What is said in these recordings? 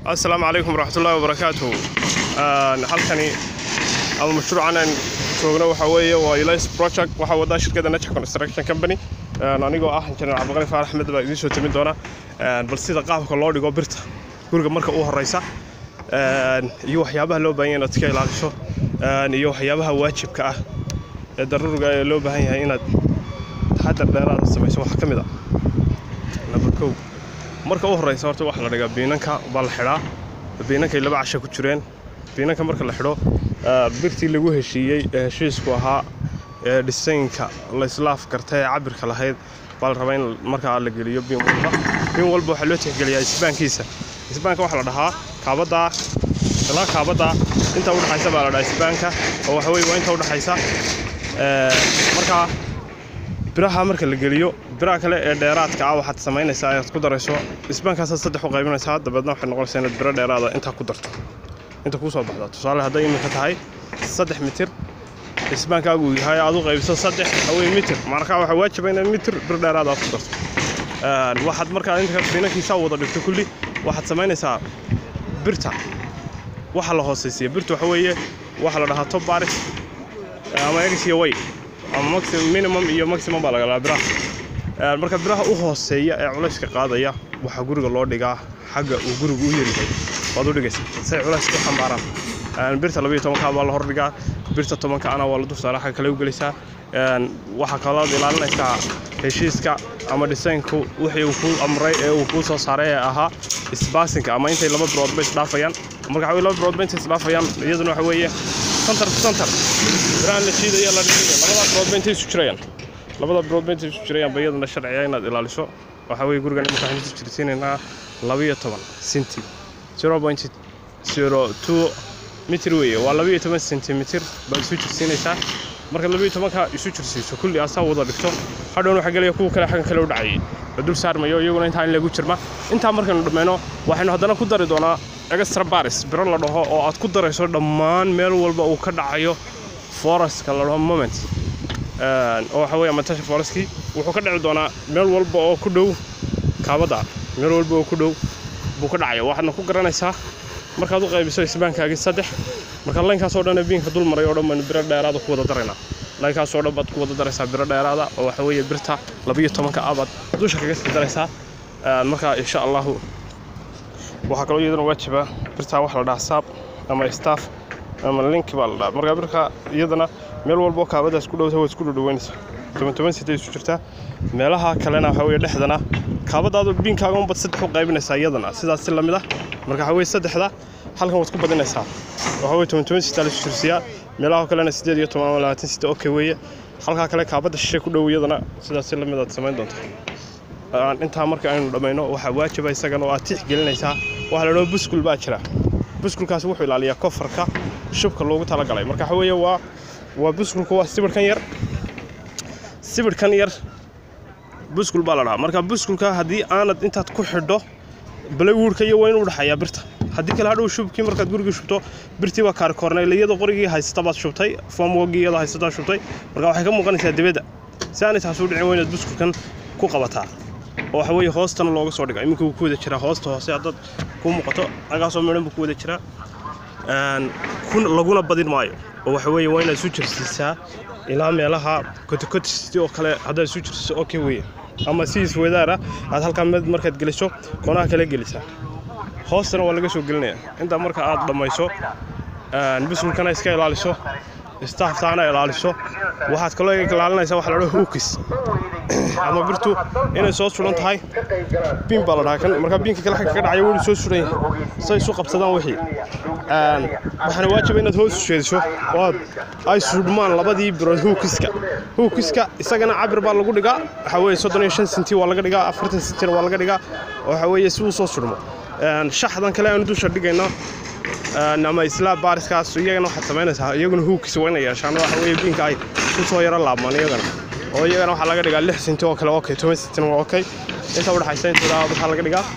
asalaamu calaykum waraxmatullaahi wabarakaatuhu halkani ama mashruucan aan joogno waxaa weeye waa Elias project waxaa wadaa shirkadda Najah Construction Company anigoo ah injineer Cabdiqani Faarax Axmed baa idiin soo timin doona bal sida qaabka loo dhigo birta guriga marka uu horeysa iyo waxyaabaha loo baahan yahay inaad iska ilaaliso iyo waxyaabaha waajibka ah ee daruuriga ee loo baahan yahay inaad taxadar dheeraada samayso waxaa ka mid ah number kow marka u horeysa horta waxaa la dhigaa biinanka baa la xidhaa biinankay laba casha ku jireen biinanka marka la xidho birtii lagu heshiiyey ee heshiisku ahaa ee dhisaynka la islaaf karta ee cabirka lahayd baa la rabaa in markaa la geliyo biin walba biin walba waxaa loo tixgeliyaa isbaankiisa isbaanka waxaa la dhahaa kaabaddaa ilaa kaabaddaa inta udhexaysa baa la dhahaa isbaanka oo waxa weye waa inta udhexaysa markaa biraha marka la geliyo biraha kale ee dheeraadka ah waxaad samaynaysaa inaad ku darayso isbaankaasaad saddex u qaybinaysaa dabeedna waxay noqonaysaa inaad biro dheeraada intaa ku darto inta kuu soo baxda tusaale hadday iminka tahay saddex mitir isbaankaagu yahay aad u qaybiso saddex haween mitir markaa waxaa waajiba inaad mitir bir dheeraada aad ku darto waxaad markaa inta finankiisaa wada dhigto kulli waxaad samaynaysaa birta waxa la hoosaysiya birta waxa weeye waxa la dhahaa top baris ama egs iyo way ama minimum iyo maximum baa laga biraha marka biraha u hooseeya ee culayska qaadaya waxaa guriga loo dhigaa xagga uu gurigu u yaryahay waad u dhigaysa say culayska u xambaaraan birta labayo tobanka baa la hordhigaa birta tobanka ana waa la dulsaaraa xagga kale u gelaysaa waxaa kalood ilaalinaysaa heshiiska ama dhisaynku wixii uu kuu amray ee uu kuu soo saaray ee ahaa isbaasinka ama intay laba biroodba isdhaafayaan marka waxa laba biroodba intay isdhaafayaan iyaduna waxa weeye santar ku santar birahan la shiidaya la dhiidaya labada biroodba intay isu jirayaan labada biroodba intay isu jirayaan ba iyaduna sharciya inaad ilaaliso waxaa weeye gurigan imika waxaan isu jirsiinaynaa labayo toban senti zero point zero two mitir weeye waa labayo toban sentimitir baad isu jirsiinaysaa marka labayo tobanka isu jirsiiso kulli asaa wada dhigto hadhown waxaa gelaya kuwa kale xaggan kale u dhacayay la dul saarmayo iyaguna intaa in lagu jirma intaa markaynu dhammayno waxaynu haddana ku dari doonaa extra baris biro la dhaho oo aad ku darayso dhammaan meel walba uu ka dhacayo forestka la dhaho moment oo waxa weeye amatasha foreskii wuxuu ka dhici doonaa meel walba oo ku dhow kaabadda meel walba oo ku dhow buu ka dhacaya waxaadna ku garanaysaa markaad u qaybiso isbaankaagii saddex marka laynkaasoo dhan biinka dul maray oo dhan baynu biro dheeraada ku wada daraynaa laynkaasoo dhan baad ku wada daraysaa biro dheeraada oo waxa weeye birta labiyo tobanka ah baad dusha kaga sii daraysaa marka insha allahu waxaa kaloo iyadana waajiba birtaa waxa la dhahaa saab ama staff ama link baa la dhahaa marka birka iyadana meel walba oo kaabadaas ku dhowta waad isku dhudhoweynaysaa toban toban sitay isu jirtaa meelaha kalena waxa weeye dhexdana kaabadaadu biinkaaga unbad saddex u qaybinaysaa iyadana sidaas si lamid ah marka waxa weeye saddexda halkan waad ku badinaysaa waxa weye toban toban sitaa la isu jirsiyaa meelaha kalena siddeed iyo toban ama labaatan sita okay weeye halkaa kale kaabadda shishe ku dhow iyadana sidaas si lamid aad samayn doontaa intaa marka aynu dhammayno waxaa waajiba isagana oo aad tix gelinaysaa waxaa la dhaho buskul baa jira buskulkaasi wuxuu ilaaliyaa kofarka shubka loogu talagalay marka waxa weeye waa waa buskulka waa sibirhkan yar sibirhkan yar buskul baa la dhahaa marka buskulka haddii aanad intaad ku xidho balawuurka iyo waa inuu dhexayaa birta haddii kale hadhow shubkii markaad gurigii shubto birtii waa kaarikoornaylayada qorigii haysata baad shubtay foomwogii iyadoo haysataa shubtay marka waxay ka muuqanaysaa dibadda si aanay taas u dhicin waa inaad buskulkan ku qabataa oo waxa weeye hoostana looga soo dhiga iminka wuu ku wada jiraa hoosta hoose haddaad ku muuqato agaasoo midhan buu ku wada jiraa laguna badin maayo oo waxa weeye waa inaad isu jirsiisaa ilaa meelaha kotokotisti oo kale haddaad isu jirsiiso okay weeye ama si iswadaara aad halkaa mid markaad geliso koonaha kale gelisaa hoostana waa laga soo gelinaya intaa marka aad dhammayso busulkana iska ilaaliso staaftaana ilaaliso waxaad kaloo ilaalinaysaa waxa la dhaho hookis ama birtu inay soo suran tahay biin baa la dhahaa kan markaa biinka kale xagga ka dhacaya weli soo suran yahay say isu qabsadaan wixii waxaana waajiba inaad hoos jeediso oo aad ay suudhmaan labadii birood hookiska hookiska isagana cabir baa lagu dhigaa waxa weeye soddon iyo shan senti waa laga dhigaa afartan sentina waa laga dhigaa waxa weeye si uu soo sudhmo shaxdan kale aanu dusha dhigayno ama islaa baariskaas iyagana waxaad samaynaysaa iyaguna hookis waa inay yeeshaan waxa weeye biinka ay ku soo yaro laabmaan iyagana oo iyagana waxaa laga dhigaa lix senti oo kale okay toban sentina waa okay inta udhexaysa intooda waxaa laga dhigaa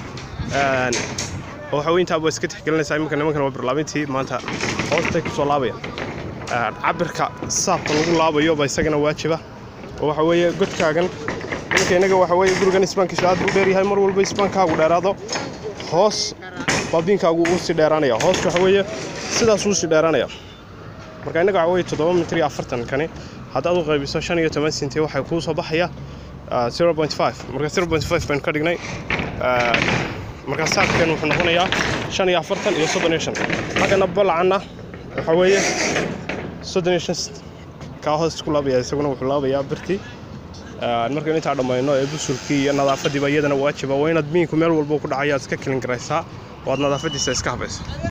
oo waxa weye intaaba iska tixgelinaysaa iminka nimankan waa birlaabintii maanta hoostay ku soo laabayaan cabirka saabka lagu laabayo ba isagana waajiba oo waxa weeye godkaagan iminka innaga waxa weeye gurigan isbaankiisu aad buu dheeryahay mar walba isbaankaagu dheeraado hoos baa biinkaagu uu sii dheeraanaya hooska waxa weeye sidaas uu sii dheeraanaya marka innaga waxa weeye toddoba mitir iyo afartan kani haddaad u qaybiso shan iyo toban senti waxay kuu soo baxaya zero point five marka zero point five baynu ka dhignay marka saadkan wuxuu noqonayaa shan iyo afartan iyo soddon iyo shan xaggana balacanna waxa weeye soddon iyo shan kaa hoos ku laabaya isaguna wuxuu laabayaa birtii markaynu intaa dhammayno ee busulkii iyo nadaafadiiba iyadana waajiba waa inaad miinku meel walba ku dhacaya aad iska kelin garaysaa oo aad nadaafadiisa iska habayso